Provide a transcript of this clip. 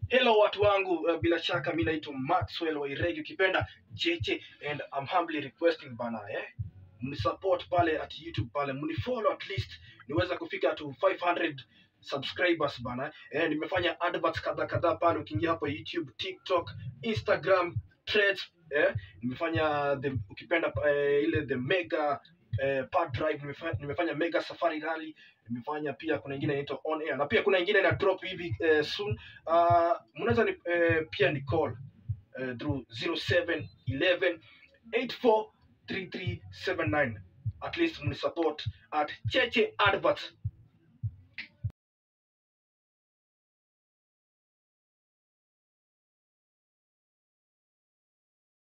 Hello watu wangu, uh, bila shaka mi naitwa Maxwell Wairegi ukipenda Cheche and I'm humbly requesting bana eh mnisupport pale at YouTube pale mnifollow at least niweza kufika to 500 subscribers bana eh, nimefanya adverts kadha kadhaa pale ukiingia hapo YouTube, TikTok, Instagram, Threads eh, nimefanya the, ukipenda eh, ile the mega eh, pad drive nimefanya, nimefanya mega safari rally nimefanya pia kuna ingine inaitwa on air na pia kuna ingine ina drop hivi eh, soon uh, mnaweza ni, eh, pia ni call eh, through 0711 843379 at least mnisupport at cheche advert